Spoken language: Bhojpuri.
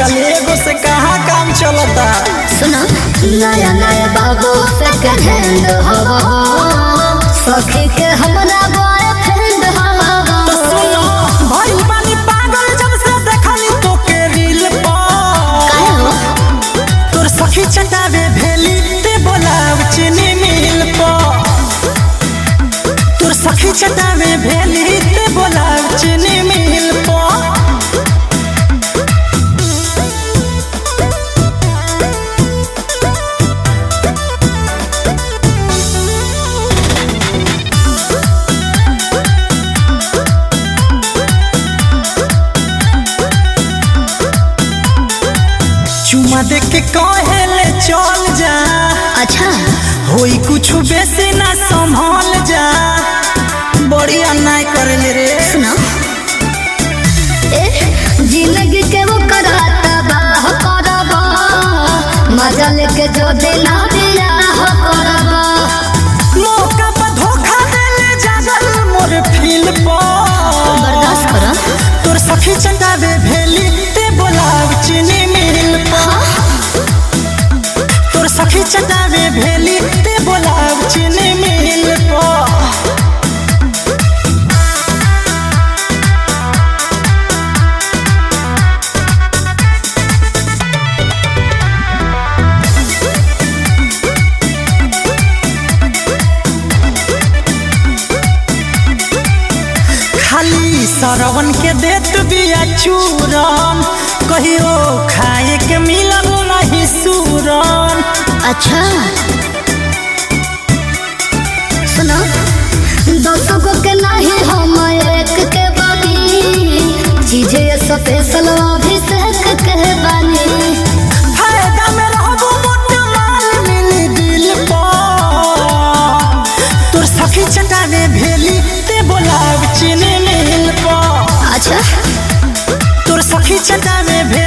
आजकल एगो से कहाँ काम चलता सुनो नया नया बाबू सेकंड हैंड हवा सखी के हमरा बॉयफ्रेंड हवा तो सुनो भइल बानी पागल जब से देखली तोके रील पर काहे हो तोर सखी चटावे भेली ते बोलाव चीनी मिल पर तोर सखी चटावे भेली ते बोलाव चीनी मिल पर चुमा दे के कहेले चल जा अच्छा होई कुछ बेसी ना संभल जा बड़ी अन्याय करेले रे सुनो ए जिंदगी के वो कराता बाह करबा मजा लेके जो देना दिया हो करबा मौका पर धोखा देले जागल मोर फील पर बर्दाश्त करो तोर सखी चटावे भेली ते बोलाव चीनी मिल पर तोर सखी चटावे भेली ते बोलाव चीनी मिल पर खाली सरवन के देत बिया चूरन कहियो खाए के मिलल नहीं सूरन अच्छा सुनो दोस्तों को के नहीं हम एक के बानी चीजें स्पेशल अभिषेक के बानी फायदा में रहबो मोट माल मिली दिल पर तोर सखी चटावे भेली ते बोलाव चीनी मिल पर अच्छा तोर सखी चटावे भेली